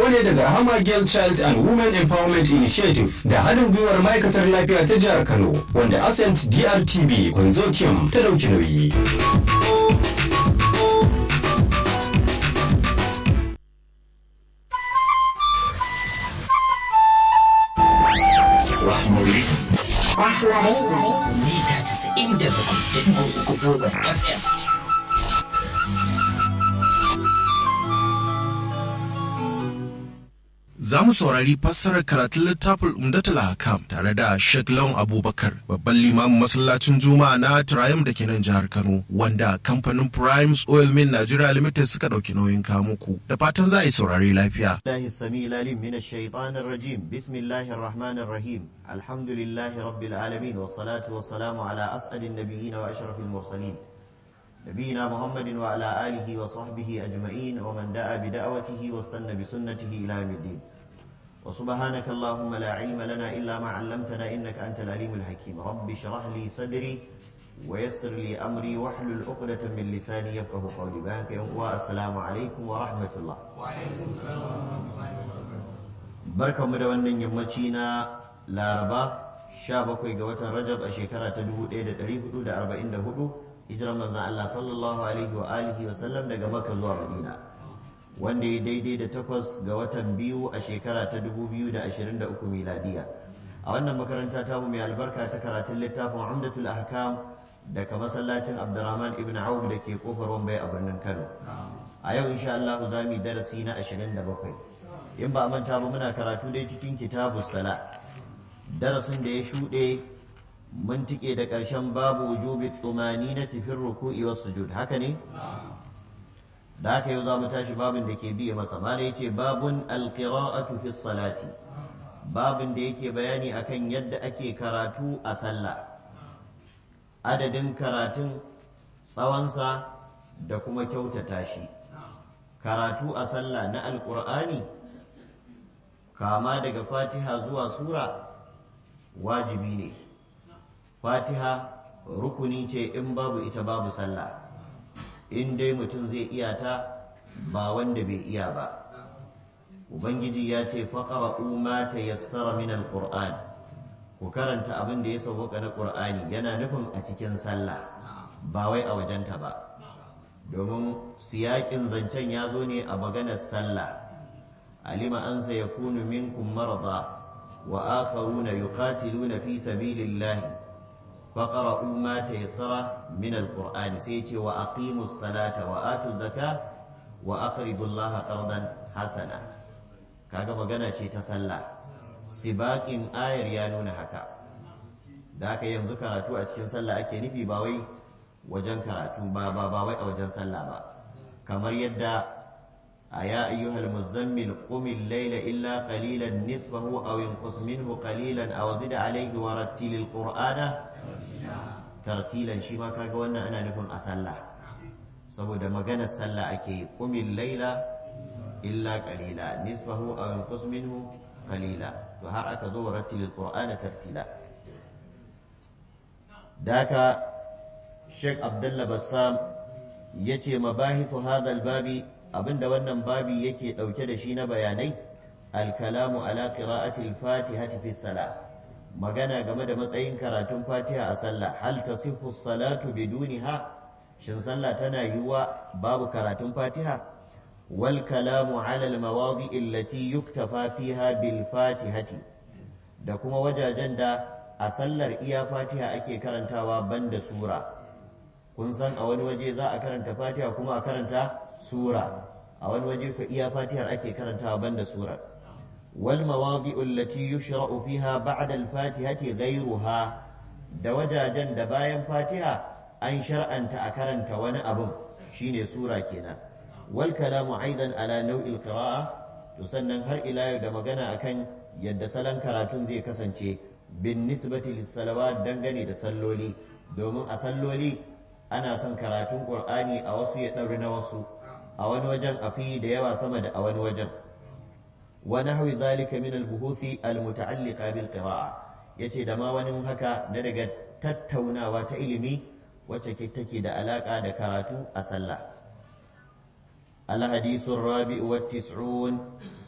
ne daga Rahama Girl Child and Women Empowerment Initiative da haɗin gwiwar ma'aikatar lafiya ta jihar Kano wanda Ascent DRTB Consortium ta ɗauki nauyi. Rahmari. Rahmari. Mita casa'in da bakwai da uku zangon FM. Za mu saurari fassarar karatun littafin Umdatul Hakam tare da Sheikh Lawan Abubakar, babban limamin masallacin Juma'a na Triumph da ke nan jihar Kano, wanda kamfanin Primes Oil Mill Nigeria Limited suka ɗauki nauyin kamuku. Da fatan za a yi saurari lafiya. الله السميع العليم من الشيطان الرجيم بسم الله الرحمن الرحيم الحمد لله رب العالمين والصلاة والسلام على أسعد النبيين وأشرف المرسلين نبينا محمد وعلى آله وصحبه أجمعين ومن دعا بدعوته واستنى بسنته إلى يوم الدين وسبحانك اللهم لا علم لنا إلا ما علمتنا إنك أنت العليم الحكيم رب اشرح لي صدري ويسر لي أمري واحلل عقدة من لساني يفقه قولي بارك والسلام عليكم ورحمة الله barkanmu da wannan yammaci na laraba 17 ga watan rajab a shekara ta 1444 hijirar manzan Allah sallallahu alaihi wa alihi wa sallam daga makka zuwa madina wanda ya daidai da takwas ga watan biyu a shekara ta 2023 miladiya a wannan makaranta tamu mai albarka ta karatun littafin umdatul ahkam daga masallacin abdurrahman ibn auf da ke kofar wambai a birnin kano a yau insha Allah za mu yi darasi na 27 in ba a manta ba muna karatu dai cikin kitabu sala darasin da ya shuɗe mun tike da ƙarshen babu wujubi tsumani na tafin ruku'i wasu sujud haka ne da haka yau za mu tashi babin da ke biye masa mala yace babun alqira'atu fi salati babin da yake bayani akan yadda ake karatu a sallah adadin karatun tsawonsa da kuma kyautata shi karatu a sallah na alƙur'ani kama daga fatiha zuwa sura wajibi ne fatiha rukuni ce in babu ita babu sallah in dai mutum zai iya ta ba wanda bai iya ba ubangiji ya ce faƙara ma ta yassara min alƙur'an ku karanta abin da ya sauƙa na ƙur'ani yana nufin a cikin sallah ba wai a wajenta ba domin siyaƙin zancen ya zo ne a maganar sallah علم أن سيكون منكم مرضى وآخرون يقاتلون في سبيل الله فقرأوا ما تيسر من القرآن سيتي وأقيموا الصلاة وآتوا الزكاة وأقرضوا الله قرضا حسنا kaga magana ce ta sallah sibaƙin ayar ya nuna haka da haka yanzu karatu a cikin sallah ake nufi ba wai wajen karatu ba ba ba wai a wajen sallah ba kamar yadda أيا أيها المزمل قم الليل إلا قليلا نصفه أو انقص منه قليلا أو زد عليه ورتل القرآن ترتيلا شما كاغا وانا أنا نكون أسلا saboda maganar sallah ake kumin laila illa qalila nisfahu aw yanqus minhu qalila to har aka zo rattil alqur'ana tartila daka Sheikh Abdullah Bassam yace mabahithu hadha albabi abinda wannan babi yake ɗauke da shi na bayanai alkalamu ala qira'atil fatihati fi salah magana game da matsayin karatun fatiha a sallah hal tasihhu salatu biduniha shin sallah tana yiwuwa babu karatun fatiha wal kalamu ala al mawadi allati yuktafa fiha bil fatihati da kuma wajajen da a sallar iya fatiha ake karantawa banda sura kun san a wani waje za a karanta fatiha kuma a karanta sura a wani waje ka iya fatihar ake karantawa banda sura wal mawadi'u allati yushra'u fiha ba'da al-fatihati ghayruha da wajajen da bayan fatiha an shar'anta a karanta wani abun shine sura kenan wal kalamu aidan ala nau'il qira'a to sannan har ila yau da magana akan yadda salon karatun zai kasance bin nisbati lis salawat dangane da salloli domin a salloli ana son karatun qur'ani a wasu ya ɗauri na wasu a wani wajen a fi da yawa sama da a wani wajen wa nahwi zalika min al-buhuthi al-muta'alliqa bil qira'a yace da ma wani haka na daga tattaunawa ta ilimi wacce take da alaka da karatu a sallah al-hadithu ar-rabi'u wat-tis'un